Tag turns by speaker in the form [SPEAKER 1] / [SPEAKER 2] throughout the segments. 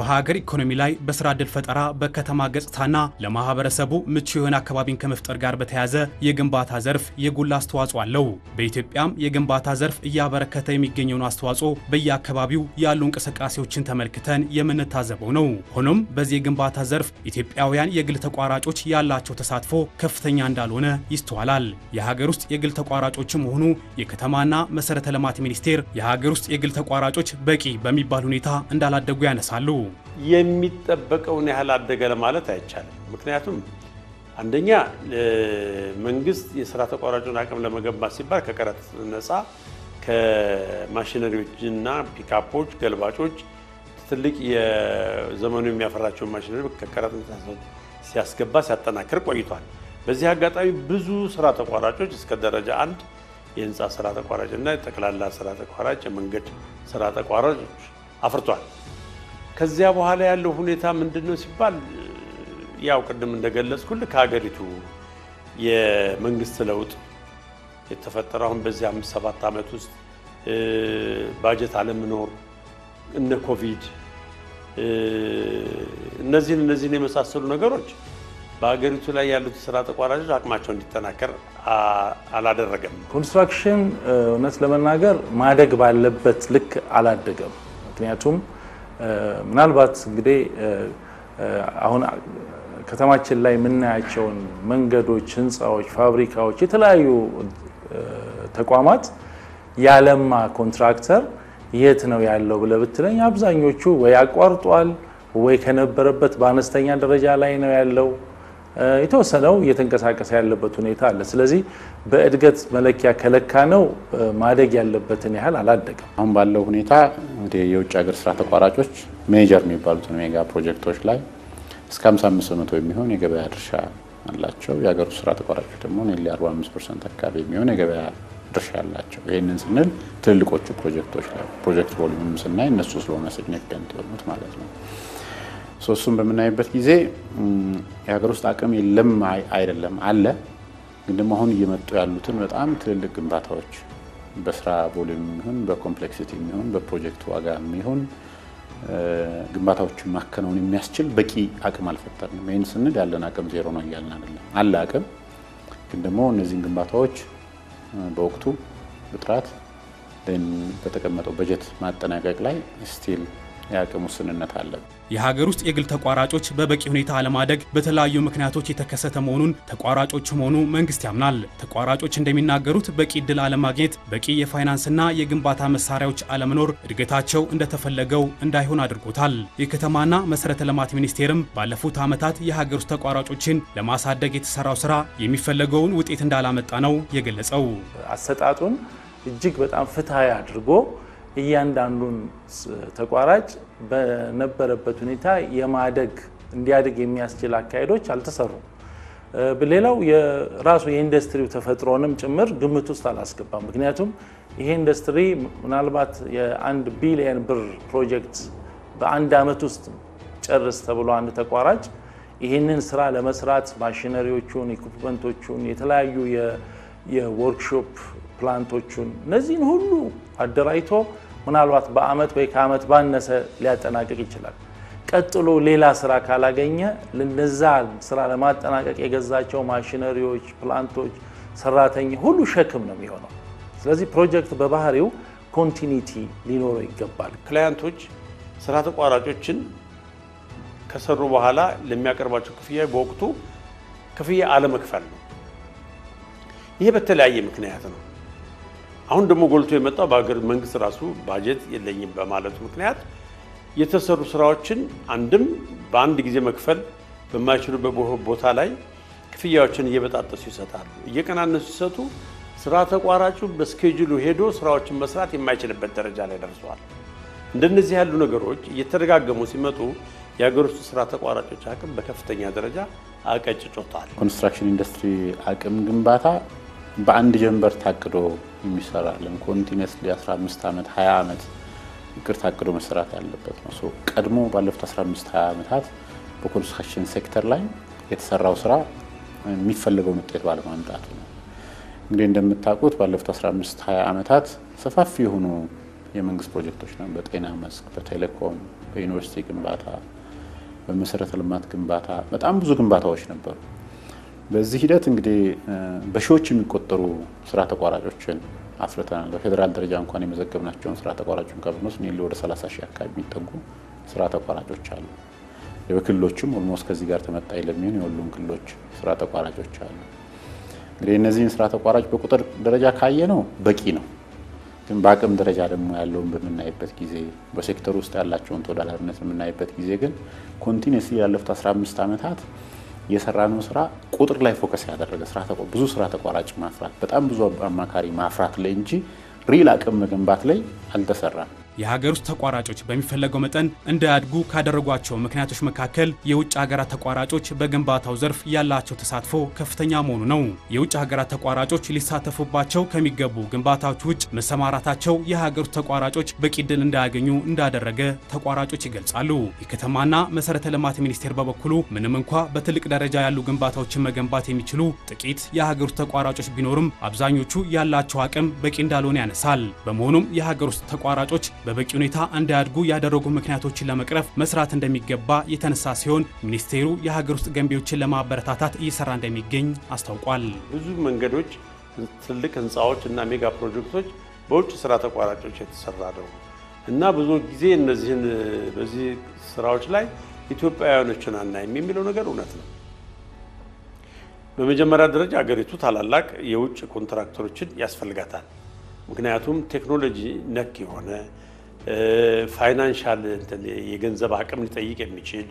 [SPEAKER 1] በሀገር ኢኮኖሚ ላይ በስራ ዕድል ፈጠራ፣ በከተማ ገጽታና ለማህበረሰቡ ምቹ የሆነ አካባቢን ከመፍጠር ጋር በተያያዘ የግንባታ ዘርፍ የጎላ አስተዋጽኦ አለው። በኢትዮጵያም የግንባታ ዘርፍ እያበረከተ የሚገኘውን አስተዋጽኦ በየአካባቢው ያሉ እንቅስቃሴዎችን ተመልክተን የምንታዘበው ነው። ሆኖም በዚህ የግንባታ ዘርፍ ኢትዮጵያውያን የግል ተቋራጮች ያላቸው ተሳትፎ ከፍተኛ እንዳልሆነ ይስተዋላል። የሀገር ውስጥ የግል ተቋራጮችም ሆኑ የከተማና መሰረተ ልማት ሚኒስቴር የሀገር ውስጥ የግል ተቋራጮች በቂ በሚባል ሁኔታ እንዳላደጉ ያነሳሉ።
[SPEAKER 2] የሚጠበቀውን ያህል አደገ ለማለት አይቻልም። ምክንያቱም አንደኛ መንግስት የስራ ተቋራጩን አቅም ለመገንባት ሲባል ከቀረጥ ነፃ ከማሽነሪዎችና ፒካፖች፣ ገልባጮች ትልቅ የዘመኑ የሚያፈራቸውን ማሽነሪ ከቀረጥ ነፃ ሲያስገባ ሲያጠናክር ቆይቷል። በዚህ አጋጣሚ ብዙ ስራ ተቋራጮች እስከ ደረጃ አንድ የህንፃ ስራ ተቋራጭ እና ጠቅላላ ስራ ተቋራጭ፣ የመንገድ ስራ ተቋራጮች አፍርቷል። ከዚያ በኋላ ያለው ሁኔታ ምንድን ነው ሲባል ያው ቅድም እንደገለጽኩልህ ከሀገሪቱ የመንግስት ለውጥ የተፈጠረው አሁን በዚህ አምስት ሰባት ዓመት ውስጥ ባጀት አለመኖር እነ ኮቪድ እነዚህን እነዚህን የመሳሰሉ ነገሮች በሀገሪቱ ላይ ያሉት ስራ ተቋራጮች አቅማቸው እንዲጠናከር አላደረገም።
[SPEAKER 3] ኮንስትራክሽን እውነት ለመናገር ማደግ ባለበት ልክ አላደገም። ምክንያቱም ምናልባት እንግዲህ አሁን ከተማችን ላይ የምናያቸውን መንገዶች፣ ህንፃዎች፣ ፋብሪካዎች፣ የተለያዩ ተቋማት ያለማ ኮንትራክተር የት ነው ያለው ብለህ ብትለኝ አብዛኞቹ ወይ አቋርጧል ወይ ከነበረበት በአነስተኛ ደረጃ ላይ ነው ያለው። የተወሰነው እየተንቀሳቀሰ ያለበት ሁኔታ አለ። ስለዚህ በእድገት መለኪያ ከለካ ነው ማደግ ያለበትን ያህል አላደገም።
[SPEAKER 4] አሁን ባለው ሁኔታ እንግዲህ የውጭ ሀገር ስራ ተቋራጮች ሜጀር የሚባሉትን ሜጋ ፕሮጀክቶች ላይ እስከ 55 በመቶ የሚሆን የገበያ ድርሻ አላቸው። የሀገር ውስጥ ስራ ተቋራጮች ደግሞ ኔሊ 45 ፐርሰንት አካባቢ የሚሆን የገበያ ድርሻ አላቸው። ይህንን ስንል ትልልቆቹ ፕሮጀክቶች ላይ ፕሮጀክት ቮሊዩም ስናይ እነሱ ስለሆነ ሲግኒፊካንት የሆኑት ማለት ነው። ሶስቱን በምናይበት ጊዜ የሀገር ውስጥ አቅም የለም አይደለም፣ አለ። ግን ደግሞ አሁን እየመጡ ያሉትን በጣም ትልልቅ ግንባታዎች በስራ ቮሊዩም የሚሆን በኮምፕሌክሲቲ የሚሆን በፕሮጀክት ዋጋ የሚሆን ግንባታዎችን ማከናወን የሚያስችል በቂ አቅም አልፈጠርንም። ይህን ስንል ያለን አቅም ዜሮ ነው እያልን አይደለም፣ አለ አቅም። ግን ደግሞ እነዚህን ግንባታዎች በወቅቱ በጥራት በተቀመጠው በጀት ማጠናቀቅ ላይ ስቲል የአቅም ውስንነት አለ።
[SPEAKER 1] የሀገር ውስጥ የግል ተቋራጮች በበቂ ሁኔታ አለማደግ በተለያዩ ምክንያቶች የተከሰተ መሆኑን ተቋራጮችም ሆኑ መንግስት ያምናል። ተቋራጮች እንደሚናገሩት በቂ እድል አለማግኘት፣ በቂ የፋይናንስና የግንባታ መሳሪያዎች አለመኖር እድገታቸው እንደተፈለገው እንዳይሆን አድርጎታል። የከተማና መሰረተ ልማት ሚኒስቴርም ባለፉት ዓመታት የሀገር ውስጥ ተቋራጮችን ለማሳደግ የተሰራው ስራ የሚፈለገውን ውጤት እንዳላመጣ ነው የገለጸው።
[SPEAKER 3] አሰጣጡን እጅግ በጣም ፍትሐዊ አድርጎ እያንዳንዱን ተቋራጭ በነበረበት ሁኔታ የማደግ እንዲያድግ የሚያስችል አካሄዶች አልተሰሩም። ሌላው የራሱ የኢንዱስትሪው ተፈጥሮንም ጭምር ግምት ውስጥ አላስገባም። ምክንያቱም ይሄ ኢንዱስትሪ ምናልባት የአንድ ቢሊየን ብር ፕሮጀክት በአንድ ዓመት ውስጥ ጨርስ ተብሎ አንድ ተቋራጭ ይህንን ስራ ለመስራት ማሽነሪዎቹን፣ ኢኩፕመንቶቹን፣ የተለያዩ የወርክሾፕ ፕላንቶቹን እነዚህን ሁሉ አደራጅቶ ምናልባት በአመት ወይ ከአመት ባነሰ ሊያጠናቅቅ ይችላል። ቀጥሎ ሌላ ስራ ካላገኘ ለነዛ ስራ ለማጠናቀቅ የገዛቸው ማሽነሪዎች፣ ፕላንቶች፣ ሰራተኛ ሁሉ ሸክም ነው የሚሆነው። ስለዚህ ፕሮጀክት በባህሪው ኮንቲኒቲ ሊኖረው ይገባል።
[SPEAKER 2] ክላያንቶች ስራ ተቋራጮችን ከሰሩ በኋላ ለሚያቀርባቸው ክፍያ በወቅቱ ክፍያ አለመክፈል ነው። ይሄ በተለያየ ምክንያት ነው። አሁን ደግሞ ጎልቶ የመጣው በሀገር መንግስት ራሱ ባጀት የለኝም በማለቱ ምክንያት የተሰሩ ስራዎችን አንድም በአንድ ጊዜ መክፈል በማይችሉበት ቦታ ላይ ክፍያዎችን እየበጣጠሱ ይሰጣሉ። እየቀናነሱ ሲሰጡ ስራ ተቋራጩ በስኬጁሉ ሄዶ ስራዎችን መስራት የማይችልበት ደረጃ ላይ ደርሰዋል። እንደነዚህ ያሉ ነገሮች እየተደጋገሙ ሲመጡ የሀገር ውስጥ ስራ ተቋራጮች አቅም በከፍተኛ ደረጃ አቀጭጮታል።
[SPEAKER 4] ኮንስትራክሽን ኢንዱስትሪ አቅም ግንባታ በአንድ ጀንበር ታቅዶ የሚሰራለን ኮንቲኒስሊ 15 ዓመት 20 ዓመት እቅድ ታቅዶ መሰራት ያለበት ነው። ቀድሞ ባለፉት 15 20 ዓመታት በኮንስትራክሽን ሴክተር ላይ የተሰራው ስራ የሚፈለገውን ውጤት ባለማምጣቱ ነው። እንግዲህ እንደምታውቁት ባለፉት 15 20 ዓመታት ሰፋፊ የሆኑ የመንግስት ፕሮጀክቶች ነው። በጤና መስክ፣ በቴሌኮም፣ በዩኒቨርሲቲ ግንባታ፣ በመሰረተ ልማት ግንባታ በጣም ብዙ ግንባታዎች ነበሩ። በዚህ ሂደት እንግዲህ በሺዎች የሚቆጠሩ ስራ ተቋራጮችን አፍርተናል። በፌዴራል ደረጃ እንኳን የመዘገብናቸውን ስራ ተቋራጮችን ከብንወስድ ኔሊ ወደ 30 ሺህ አካባቢ የሚጠጉ ስራ ተቋራጮች አሉ። በክልሎችም ኦልሞስት ከዚህ ጋር ተመጣጣኝ ለሚሆን የሁሉም ክልሎች ስራ ተቋራጮች አሉ። እንግዲህ እነዚህን ስራ ተቋራጭ በቁጥር ደረጃ ካየ ነው በቂ ነው። ግን በአቅም ደረጃ ደግሞ ያለውን በምናይበት ጊዜ በሴክተር ውስጥ ያላቸውን ተወዳዳሪነት በምናይበት ጊዜ ግን ኮንቲኒስሊ ያለፉት 15 ዓመታት የሰራነው ስራ ቁጥር ላይ ፎከስ ያደረገ ስራ ብዙ ስራ ተቋራጭ ማፍራት በጣም ብዙ አማካሪ ማፍራት ላይ እንጂ ሪል አቅም መገንባት ላይ አልተሰራም።
[SPEAKER 1] የሀገር ውስጥ ተቋራጮች በሚፈለገው መጠን እንዳያድጉ ካደረጓቸው ምክንያቶች መካከል የውጭ ሀገራት ተቋራጮች በግንባታው ዘርፍ ያላቸው ተሳትፎ ከፍተኛ መሆኑ ነው። የውጭ ሀገራት ተቋራጮች ሊሳተፉባቸው ከሚገቡ ግንባታዎች ውጭ መሰማራታቸው የሀገር ውስጥ ተቋራጮች በቂ ዕድል እንዳያገኙ እንዳደረገ ተቋራጮች ይገልጻሉ። የከተማና መሰረተ ልማት ሚኒስቴር በበኩሉ ምንም እንኳ በትልቅ ደረጃ ያሉ ግንባታዎችን መገንባት የሚችሉ ጥቂት የሀገር ውስጥ ተቋራጮች ቢኖርም አብዛኞቹ ያላቸው አቅም በቂ እንዳልሆነ ያነሳል። በመሆኑም የሀገር ውስጥ ተቋራጮች በበቂ ሁኔታ እንዳያድጉ ያደረጉ ምክንያቶችን ለመቅረፍ መስራት እንደሚገባ የተነሳ ሲሆን ሚኒስቴሩ የሀገር ውስጥ ገንቢዎችን ለማበረታታት እየሰራ እንደሚገኝ አስታውቋል።
[SPEAKER 2] ብዙ መንገዶች፣ ትልቅ ህንፃዎች እና ሜጋ ፕሮጀክቶች በውጭ ስራ ተቋራጮች የተሰራ ነው እና ብዙ ጊዜ እነዚህን በዚህ ስራዎች ላይ ኢትዮጵያውያኖችን አናይም የሚለው ነገር እውነት ነው። በመጀመሪያ ደረጃ ሀገሪቱ ታላላቅ የውጭ ኮንትራክተሮችን ያስፈልጋታል። ምክንያቱም ቴክኖሎጂ ነክ የሆነ ፋይናንሻል የገንዘብ አቅም ሊጠይቅ የሚችል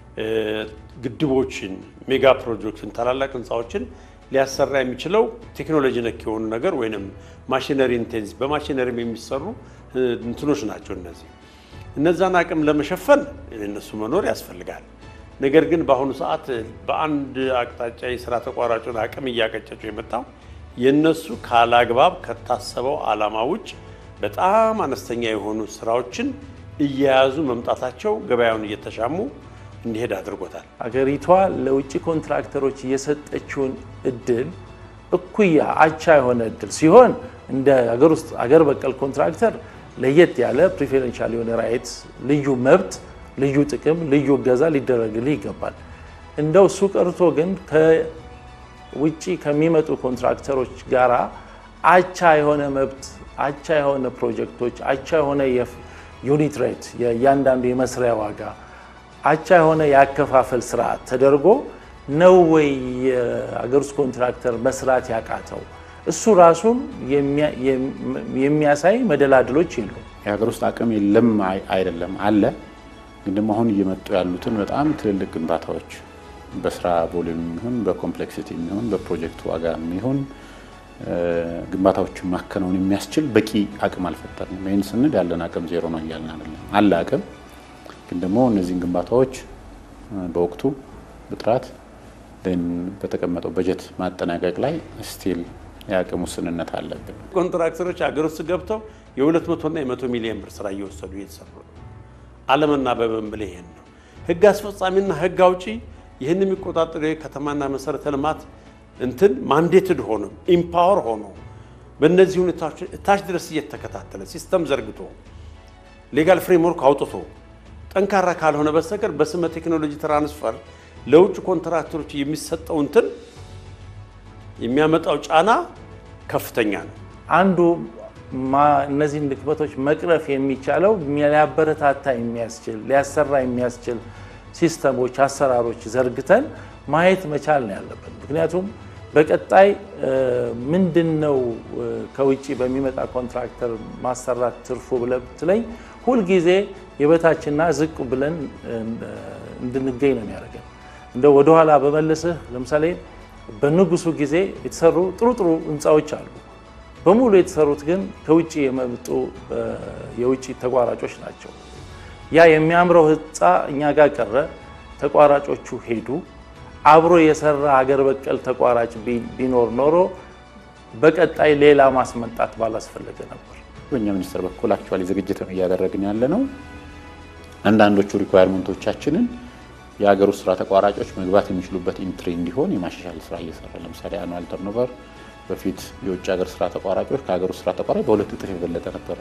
[SPEAKER 2] ግድቦችን፣ ሜጋ ፕሮጀክትን፣ ታላላቅ ህንፃዎችን ሊያሰራ የሚችለው ቴክኖሎጂ ነክ የሆኑ ነገር ወይም ማሽነሪ ኢንቴንሲቭ በማሽነሪም የሚሰሩ እንትኖች ናቸው። እነዚህ እነዛን አቅም ለመሸፈን እነሱ መኖር ያስፈልጋል። ነገር ግን በአሁኑ ሰዓት በአንድ አቅጣጫ የስራ ተቋራጩን አቅም እያቀጨጨው የመጣው የነሱ ካላግባብ ከታሰበው ዓላማ ውጭ በጣም አነስተኛ የሆኑ ስራዎችን እየያዙ መምጣታቸው ገበያውን እየተሻሙ እንዲሄድ አድርጎታል።
[SPEAKER 3] አገሪቷ ለውጭ ኮንትራክተሮች የሰጠችውን እድል እኩያ አቻ የሆነ እድል ሲሆን እንደ አገር ውስጥ አገር በቀል ኮንትራክተር ለየት ያለ ፕሪፌረንሻል የሆነ ራይት፣ ልዩ መብት፣ ልዩ ጥቅም፣ ልዩ እገዛ ሊደረግልህ ይገባል። እንደው እሱ ቀርቶ ግን ውጪ ከሚመጡ ኮንትራክተሮች ጋራ አቻ የሆነ መብት፣ አቻ የሆነ ፕሮጀክቶች፣ አቻ የሆነ ዩኒት ሬት የእያንዳንዱ የመስሪያ ዋጋ፣ አቻ የሆነ የአከፋፈል ስርዓት ተደርጎ ነው ወይ የአገር ውስጥ ኮንትራክተር መስራት ያቃተው? እሱ ራሱን የሚያሳይ መደላድሎች የሉም።
[SPEAKER 4] የሀገር ውስጥ አቅም የለም አይደለም፣ አለ። ግን ደግሞ አሁን እየመጡ ያሉትን በጣም ትልልቅ ግንባታዎች በስራ ቮሊዩም የሚሆን በኮምፕሌክሲቲ የሚሆን በፕሮጀክት ዋጋ የሚሆን ግንባታዎችን ማከናወን የሚያስችል በቂ አቅም አልፈጠርንም። ይህን ስንል ያለን አቅም ዜሮ ነው እያልን አይደለም። አለ አቅም፣ ግን ደግሞ እነዚህን ግንባታዎች በወቅቱ በጥራት በተቀመጠው በጀት ማጠናቀቅ ላይ ስቲል የአቅም ውስንነት አለብን።
[SPEAKER 2] ኮንትራክተሮች ሀገር ውስጥ ገብተው የሁለት መቶና የመቶ ሚሊዮን ብር ስራ እየወሰዱ እየተሰሩ ነው። አለምና በበንብል ይሄን ነው ህግ አስፈጻሚና ህግ አውጪ ይህን የሚቆጣጠሩ የከተማና መሰረተ ልማት እንትን ማንዴትድ ሆኖ ኢምፓወር ሆኖ በእነዚህ ሁኔታዎች እታች ድረስ እየተከታተለ ሲስተም ዘርግቶ ሌጋል ፍሬምወርክ አውጥቶ ጠንካራ ካልሆነ በስተቀር በስመ ቴክኖሎጂ ትራንስፈር ለውጭ ኮንትራክተሮች የሚሰጠው እንትን የሚያመጣው ጫና ከፍተኛ ነው።
[SPEAKER 3] አንዱ እነዚህን ድክመቶች መቅረፍ የሚቻለው ሊያበረታታ የሚያስችል ሊያሰራ የሚያስችል ሲስተሞች፣ አሰራሮች ዘርግተን ማየት መቻል ነው ያለብን። ምክንያቱም በቀጣይ ምንድን ነው ከውጭ በሚመጣ ኮንትራክተር ማሰራት ትርፉ ብለህ ብትለኝ ሁልጊዜ የበታችና ዝቅ ብለን እንድንገኝ ነው የሚያደርገን። እንደ ወደኋላ በመልስህ ለምሳሌ በንጉሱ ጊዜ የተሰሩ ጥሩ ጥሩ ህንፃዎች አሉ። በሙሉ የተሰሩት ግን ከውጭ የመጡ የውጭ ተቋራጮች ናቸው። ያ የሚያምረው ህንፃ እኛ ጋር ቀረ፣ ተቋራጮቹ ሄዱ። አብሮ የሰራ ሀገር በቀል ተቋራጭ ቢኖር ኖሮ በቀጣይ ሌላ ማስመጣት ባላስፈለገ ነበር።
[SPEAKER 4] በእኛ ሚኒስቴር በኩል አክቹዋሊ ዝግጅት እያደረግን ያለ ነው። አንዳንዶቹ ሪኳየርመንቶቻችንን የሀገር ውስጥ ስራ ተቋራጮች መግባት የሚችሉበት ኢንትሪ እንዲሆን የማሻሻል ስራ እየሰራ ለምሳሌ አኑዋል ተርኖቨር በፊት የውጭ ሀገር ስራ ተቋራጮች ከሀገር ውስጥ ስራ ተቋራጭ በሁለት እጥፍ የበለጠ ነበረ።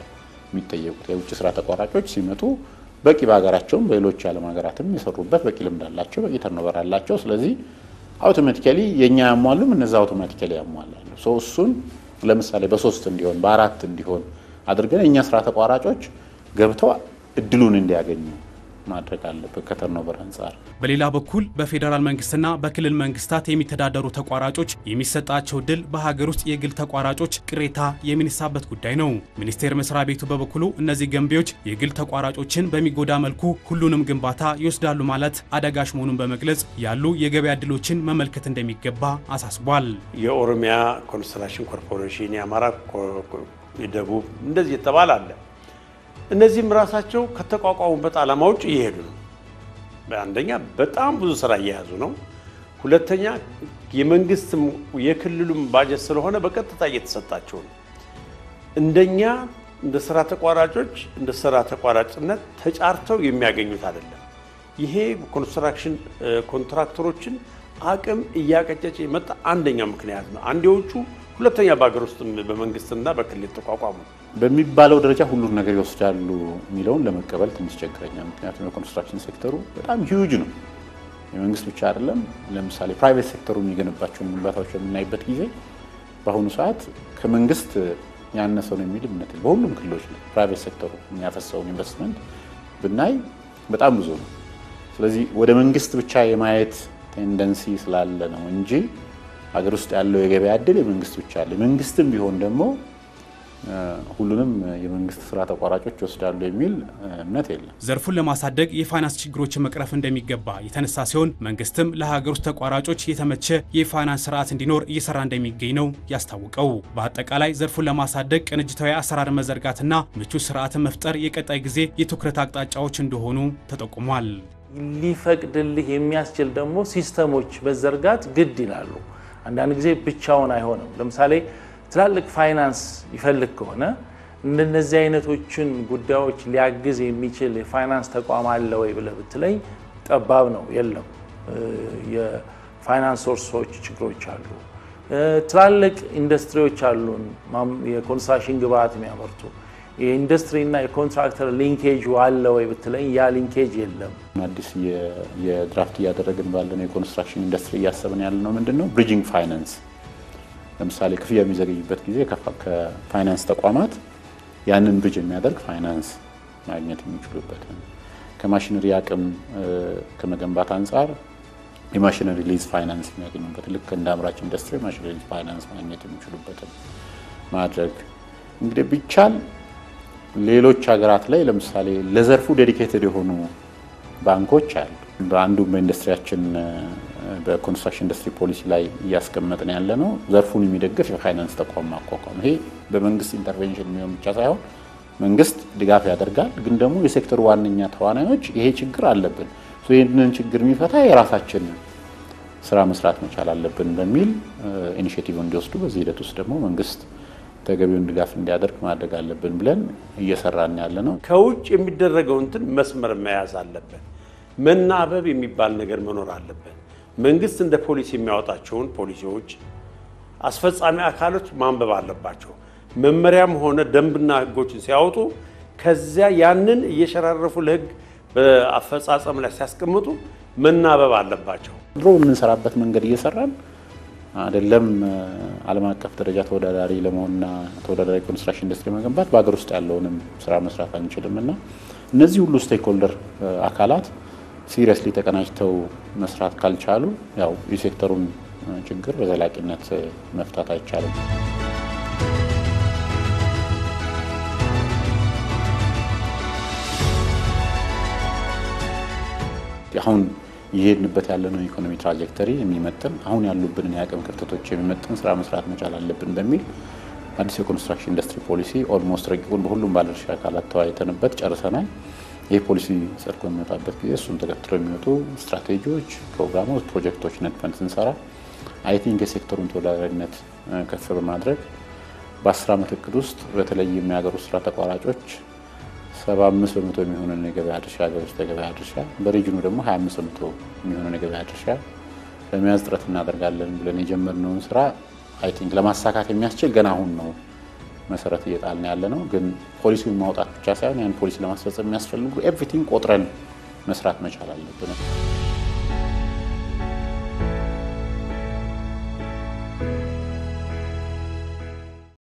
[SPEAKER 4] የሚጠየቁት። የውጭ ስራ ተቋራጮች ሲመጡ በቂ በሀገራቸውም በሌሎች የዓለም ሀገራትም የሰሩበት በቂ ልምድ አላቸው፣ በቂ ተርኖቨር አላቸው። ስለዚህ አውቶማቲካሊ የእኛ ያሟሉም እነዛ አውቶማቲካሊ ያሟላሉ። ሰው እሱን ለምሳሌ በሶስት እንዲሆን በአራት እንዲሆን አድርገን የእኛ ስራ ተቋራጮች ገብተው እድሉን እንዲያገኙ ማድረግ አለበት ከተርኖቨር አንጻር።
[SPEAKER 1] በሌላ በኩል በፌዴራል መንግስትና በክልል መንግስታት የሚተዳደሩ ተቋራጮች የሚሰጣቸው ድል በሀገር ውስጥ የግል ተቋራጮች ቅሬታ የሚነሳበት ጉዳይ ነው። ሚኒስቴር መስሪያ ቤቱ በበኩሉ እነዚህ ገንቢዎች የግል ተቋራጮችን በሚጎዳ መልኩ ሁሉንም ግንባታ ይወስዳሉ ማለት አዳጋች መሆኑን በመግለጽ ያሉ የገበያ ድሎችን መመልከት እንደሚገባ አሳስቧል።
[SPEAKER 2] የኦሮሚያ ኮንስትራክሽን ኮርፖሬሽን፣ የአማራ የደቡብ እንደዚህ የተባለ አለ። እነዚህም ራሳቸው ከተቋቋሙበት ዓላማ ውጭ እየሄዱ ነው። አንደኛ በጣም ብዙ ስራ እየያዙ ነው። ሁለተኛ የመንግስትም የክልሉም ባጀት ስለሆነ በቀጥታ እየተሰጣቸው ነው። እንደኛ እንደ ስራ ተቋራጮች እንደ ስራ ተቋራጭነት ተጫርተው የሚያገኙት አይደለም። ይሄ ኮንስትራክሽን ኮንትራክተሮችን አቅም እያቀጨጨ የመጣ አንደኛው ምክንያት ነው። አንድ የውጩ ሁለተኛ በሀገር ውስጥ በመንግስትና በክልል ተቋቋሙ
[SPEAKER 4] በሚባለው ደረጃ ሁሉን ነገር ይወስዳሉ የሚለውን ለመቀበል ትንሽ ቸግረኛል። ምክንያቱም የኮንስትራክሽን ሴክተሩ በጣም ሂውጅ ነው። የመንግስት ብቻ አይደለም። ለምሳሌ ፕራይቬት ሴክተሩ የሚገነባቸውን ግንባታዎች በምናይበት ጊዜ በአሁኑ ሰዓት ከመንግስት ያነሰው ነው የሚል እምነት በሁሉም ክልሎች ነው። ፕራይቬት ሴክተሩ የሚያፈሰውን ኢንቨስትመንት ብናይ በጣም ብዙ ነው። ስለዚህ ወደ መንግስት ብቻ የማየት ቴንደንሲ ስላለ ነው እንጂ ሀገር ውስጥ ያለው የገበያ እድል የመንግስት ብቻ አለ። መንግስትም ቢሆን ደግሞ ሁሉንም የመንግስት ስራ ተቋራጮች ይወስዳሉ የሚል እምነት የለም።
[SPEAKER 1] ዘርፉን ለማሳደግ የፋይናንስ ችግሮችን መቅረፍ እንደሚገባ የተነሳ ሲሆን መንግስትም ለሀገር ውስጥ ተቋራጮች የተመቸ የፋይናንስ ስርዓት እንዲኖር እየሰራ እንደሚገኝ ነው ያስታወቀው። በአጠቃላይ ዘርፉን ለማሳደግ ቅንጅታዊ አሰራር መዘርጋትና ምቹ ስርዓትን መፍጠር የቀጣይ ጊዜ የትኩረት አቅጣጫዎች እንደሆኑ ተጠቁሟል።
[SPEAKER 3] ሊፈቅድልህ የሚያስችል ደግሞ ሲስተሞች መዘርጋት ግድ ይላሉ። አንዳንድ ጊዜ ብቻውን አይሆንም። ለምሳሌ ትላልቅ ፋይናንስ ይፈልግ ከሆነ እንደነዚህ አይነቶችን ጉዳዮች ሊያግዝ የሚችል የፋይናንስ ተቋም አለ ወይ ብለህ ብትለኝ ጠባብ ነው፣ የለም። የፋይናንስ ሶርሶች ችግሮች አሉ። ትላልቅ ኢንዱስትሪዎች አሉን፣ የኮንስትራክሽን ግብአት የሚያመርቱ የኢንዱስትሪና የኮንትራክተር ሊንኬጅ አለ ወይ ብትለኝ ያ ሊንኬጅ የለም።
[SPEAKER 4] አዲስ የድራፍት እያደረግን ባለነው የኮንስትራክሽን ኢንዱስትሪ እያሰብን ያለ ነው ምንድን ነው ብሪጅንግ ፋይናንስ ለምሳሌ ክፍያ የሚዘገይበት ጊዜ ከፋይናንስ ተቋማት ያንን ብሪጅ የሚያደርግ ፋይናንስ ማግኘት የሚችሉበት ከማሽነሪ አቅም ከመገንባት አንጻር የማሽነሪ ሊዝ ፋይናንስ የሚያገኙበት ልክ እንደ አምራች ኢንዱስትሪ ማሽነሪ ሊዝ ፋይናንስ ማግኘት የሚችሉበትን ማድረግ እንግዲህ ቢቻል ሌሎች ሀገራት ላይ ለምሳሌ ለዘርፉ ዴዲኬትድ የሆኑ ባንኮች አሉ። በአንዱ በኢንዱስትሪያችን በኮንስትራክሽን ኢንዱስትሪ ፖሊሲ ላይ እያስቀመጥን ያለ ነው ዘርፉን የሚደግፍ የፋይናንስ ተቋም ማቋቋም። ይሄ በመንግስት ኢንተርቬንሽን የሚሆን ብቻ ሳይሆን መንግስት ድጋፍ ያደርጋል፣ ግን ደግሞ የሴክተሩ ዋነኛ ተዋናዮች ይሄ ችግር አለብን፣ ይህንን ችግር የሚፈታ የራሳችን ስራ መስራት መቻል አለብን በሚል ኢኒሽቲቭ እንዲወስዱ በዚህ ሂደት ውስጥ ደግሞ መንግስት ተገቢውን ድጋፍ እንዲያደርግ ማድረግ አለብን ብለን እየሰራን ያለ ነው።
[SPEAKER 2] ከውጭ የሚደረገው እንትን መስመር መያዝ አለበት። መናበብ የሚባል ነገር መኖር አለበት። መንግስት እንደ ፖሊሲ የሚያወጣቸውን ፖሊሲዎች አስፈጻሚ አካሎች ማንበብ አለባቸው። መመሪያም ሆነ ደንብና ህጎችን ሲያወጡ ከዚያ ያንን እየሸራረፉ ለህግ በአፈጻጸም ላይ ሲያስቀምጡ መናበብ አለባቸው።
[SPEAKER 4] ድሮ የምንሰራበት መንገድ እየሰራን አይደለም ዓለም አቀፍ ደረጃ ተወዳዳሪ ለመሆንና ተወዳዳሪ ኮንስትራክሽን ኢንዱስትሪ መገንባት በሀገር ውስጥ ያለውንም ስራ መስራት አንችልም እና እነዚህ ሁሉ ስቴክሆልደር አካላት ሲሪየስሊ ተቀናጅተው መስራት ካልቻሉ ያው የሴክተሩን ችግር በዘላቂነት መፍታት አይቻልም። አሁን የሄድንበት ያለነው ኢኮኖሚ ትራጀክተሪ የሚመጥን አሁን ያሉብንን የአቅም ክፍተቶች የሚመጥን ስራ መስራት መቻል አለብን በሚል አዲስ የኮንስትራክሽን ኢንዱስትሪ ፖሊሲ ኦልሞስት ረቂቁን በሁሉም ባለድርሻ አካላት ተወያይተንበት ጨርሰናል። ይህ ፖሊሲ ጸድቆ የሚወጣበት ጊዜ እሱን ተከትሎ የሚወጡ ስትራቴጂዎች፣ ፕሮግራሞች፣ ፕሮጀክቶች ነድፈን ስንሰራ አይ ቲንክ የሴክተሩን ተወዳዳሪነት ከፍ በማድረግ በአስር ዓመት እቅድ ውስጥ በተለይም የሀገር ውስጥ ስራ ተቋራጮች ሰባ አምስት በመቶ የሚሆነን የገበያ ድርሻ ሀገር ውስጥ የገበያ ድርሻ በሪጅኑ ደግሞ ሀያ አምስት በመቶ የሚሆነን የገበያ ድርሻ ለመያዝ ጥረት እናደርጋለን ብለን የጀመርነውን ስራ አይ ቲንክ ለማሳካት የሚያስችል ገና አሁን ነው መሰረት እየጣልን ያለ ነው። ግን ፖሊሲውን ማውጣት ብቻ ሳይሆን ያን ፖሊሲ ለማስፈጸም የሚያስፈልጉ ኤቭሪቲንግ ቆጥረን መስራት መቻል አለብን።